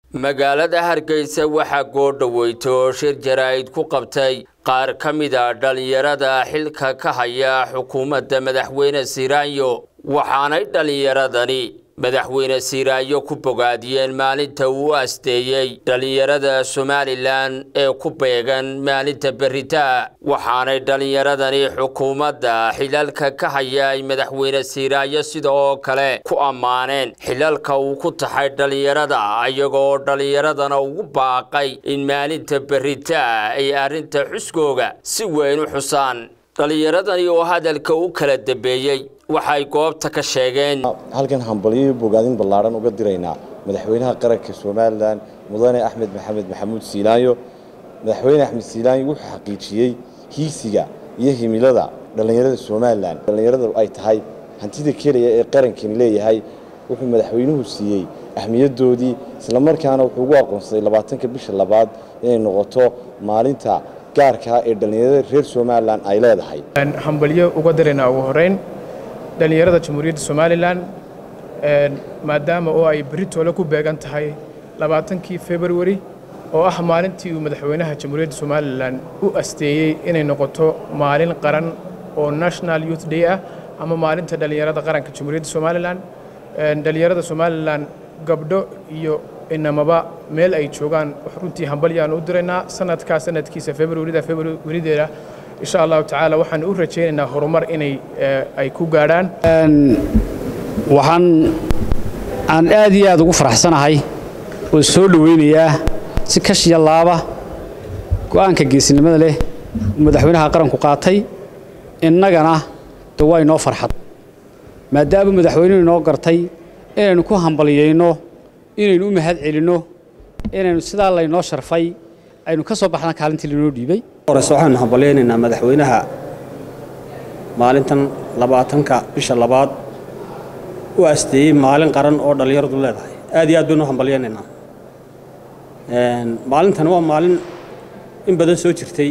magaalada hargeysa waxaa goordhaweyto oo shir jaraa'id ku qabtay qaar ka mida dhallinyarada xilka ka haya xukuumadda madaxweyne siiraanyo waxaanay dhallinyaradani madaxweyne siiraanyo ku bogaadiyeen maalinta uu asteeyey dhallinyarada somalilan ee ku beegan maalinta berita waxaanay dhallinyaradani xukuumadda xilalka ka hayay madaxweyne siiraanyo sida oo kale ku ammaaneen xilalka uu ku taxay dhallinyarada iyagoo dhallinyaradana ugu baaqay in maalinta berita ay arrinta xuskooga si weyn u xusaan dhallinyaradani oo hadalka u kala dambeeyey waxay goobta ka sheegeen halkan hambalyo bogaadin ballaaran uga diraynaa madaxweynaha qaranka somalilan mudane axmed maxamed maxamuud siilaanyo madaxweyne axmed siilaanyo wuxuu xaqiijiyey hiisiga iyo himilada dhallinyarada somalilan dhallinyarada ay tahay hantida keliya ee qarankani leeyahay wuxuu madaxweynuhu siiyey ahmiyadoodii islamarkaana wuxuu ugu aqoonsaday labaatanka bisha labaad inay noqoto maalinta gaarkaa ee dhallinyarada reer somalilan ay leedahay hambalyo uga diraynaa ugu horeyn dhallinyarada jamhuuriyadda somalilan maadaama oo ay beritoole ku beegan tahay labaatankii februari oo ah maalintii uu madaxweynaha jamhuuriyadda somalilan u asteeyey inay noqoto maalin qaran oo national youth day ah ama maalinta dhallinyarada qaranka jamhuuriyadda somalilan dhallinyarada somalilan gabdho iyo inamaba meel ay joogaan runtii hambalyaan u diraynaa sanadkaa sanadkiisa februarida februarideeda insha allahu tacaala waxaan u rajaynaynaa horumar inay ay ku gaadhaan waxaan aan aad iyo aad ugu faraxsanahay oo soo dhowaynayaa si kashiya laaba go'aanka geesinimada leh madaxweynaha qaranku qaatay innagana de waa inoo farxad maadaama madaxweynuhu inoo gartay inaynu ku hambalyayno inaynu u mahad celinno inaynu sidaa laynoo sharfay aynu ka soo baxna kaalintii lainoo dhiibay horese waxaanu hambalyaynaynaa madaxweynaha maalintan labaatanka bisha labaad u asteeyey maalin qaran oo dhallinyaradu leedahay aad iyo aad baynu hambalyaynaynaa maalintan waa maalin in badan soo jirtay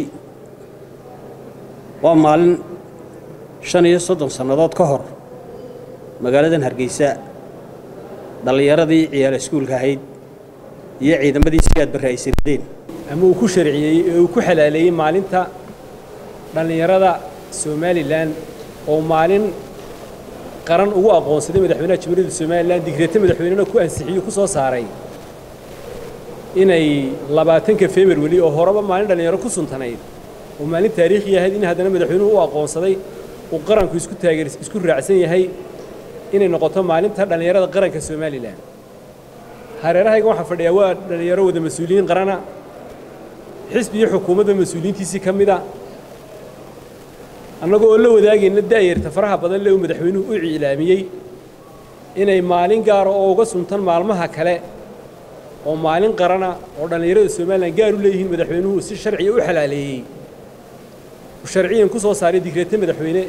waa maalin shan iyo soddon sannadood ka hor magaaladan hargeysa dhallinyaradii ciyaal iskuulka ahayd iyo ciidamadii si aad barre ay sirdeen ama uu ku sharciyey ee uu ku xalaaleeyey maalinta dhallinyarada somalilan oo maalin qaran ugu aqoonsaday madaxweynaha jamhuuriyadda somalilan digreete madaxweynena ku ansixiyo ku soo saaray inay labaatanka februari oo horeba maalin dhallinyaro ku suntanayd oo maalin taariikhi ahayd in haddana madaxweynuhu u aqoonsaday uu qaranku isku taageer isku raacsan yahay inay noqoto maalinta dhallinyarada qaranka somalilan hareerahayga waxaa fadhiyaa waa dhallinyaro wada mas-uuliyiin qarana xisbi iyo xukuumadda mas-uuliyiintiisii ka mida annagoo oo la wadaagayna da'yarta faraha badan le uu madaxweynuhu u cilaamiyey inay maalin gaara oo uga suntan maalmaha kale oo maalin qarana oo dhallinyarada somalilan gaar u leeyihiin madaxweynuhu si sharciya u xalaaleeyey uu sharciyan ku soo saaray digreete madaxweyne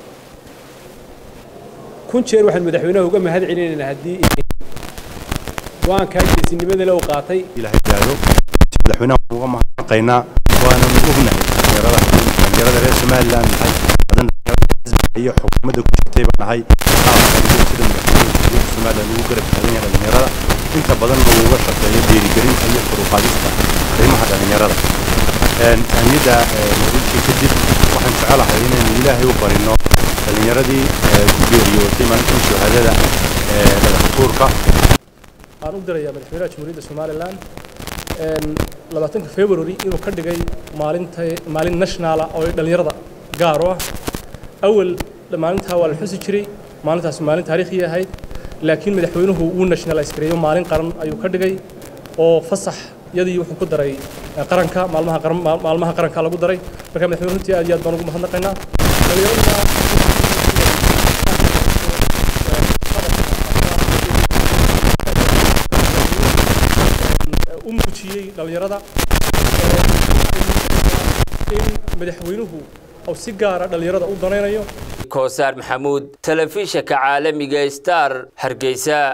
kun jeer waxaan madaxweynaha uga mahad celinaynaa haddii go-aankaa geesinimada le uu qaatay madaxweynaha uga mahadnaqaynaa waana ognahay dhallinyarada dhallinyarada reer somaliland nahay badan iyo xukuumadda ku jirtay baan nahay sida madaxweynaha somaliland ugu garab taagan yahay dhallinyarada inta badanna uu uga shaqeeyo dhiirigelinta iyo koruqaadista arrimaha dhallinyarada ahmiyadda mawduudkii kadib waxaan jecelahay inaynu ilaahay u barino dhallinyaradii ku geeriyootay maalintan shahaadada dhagaxtuurka aan u dirayaa madaxweynaha jamhuuriyadda somalilan labaatanka february inuu ka dhigay maalinta maalin nationala oo dhallinyarada gaar u ah awal maalintaa waa la xusi jiray maalintaas maalin taariikhi ahayd laakiin madaxweynuhu wuu nationalize gareeyo maalin qaran ayuu ka dhigay oo fasax yadii wuxuu ku daray qaranka maalmaha qaran maalmaha qaranka lagu daray marka madaxweynuhu runtii aad iyo aad baan ugu mahadnaqaynaa dhallinyaraduna u muujiyey dhallinyarada in madaxweynuhu uu si gaara dhallinyarada u danaynayo koosaar maxamuud telefishinka caalamiga star hargeysa